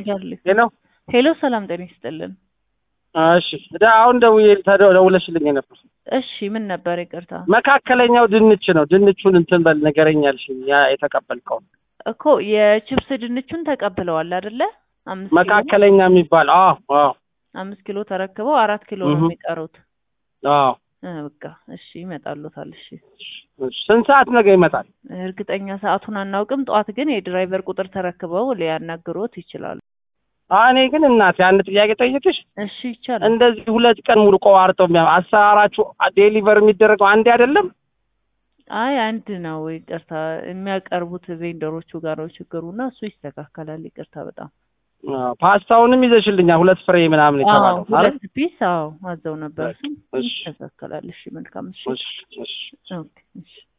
ጋርሊክ ሄሎ ሄሎ፣ ሰላም ጤና ይስጥልን። እሺ ዳ አሁን ደውዬ ተደ- ደውለሽልኝ ነበር። እሺ ምን ነበር? ይቅርታ መካከለኛው ድንች ነው። ድንቹን እንትን በል ንገረኝ አልሽኝ። ያ የተቀበልከው እኮ የቺፕስ ድንቹን ተቀብለዋል አይደለ? አምስት ኪሎ መካከለኛ የሚባል አዎ፣ አዎ፣ አምስት ኪሎ ተረክበው አራት ኪሎ ነው እህ። የሚቀሩት። አዎ። እ በቃ እሺ ይመጣሉታል። እሺ እሺ፣ ስንት ሰዓት ነገ ይመጣል? እርግጠኛ ሰዓቱን አናውቅም። ጠዋት ግን የድራይቨር ቁጥር ተረክበው ሊያናግሮት ይችላሉ። አዎ፣ እኔ ግን እናቴ አንድ ጥያቄ ጠይቅሽ። እሺ ይቻላል። እንደዚህ ሁለት ቀን ሙሉ ቆራርጠው የሚያ አሰራራችሁ ዴሊቨር የሚደረገው አንዴ አይደለም? አይ አንድ ነው። ይቅርታ የሚያቀርቡት ቬንደሮቹ ጋር ነው ችግሩና እሱ ይስተካከላል። ይቅርታ በጣም አዎ፣ ፓስታውንም ይዘሽልኛል ሁለት ፍሬ ምናምን አዎ የተባለው አይደል? ሁለት ፒስ አዎ አዘው ነበር። እሱም እሺ። ይስተካከላል። እሺ መልካም እሺ እሺ፣ እሺ። ኦኬ እሺ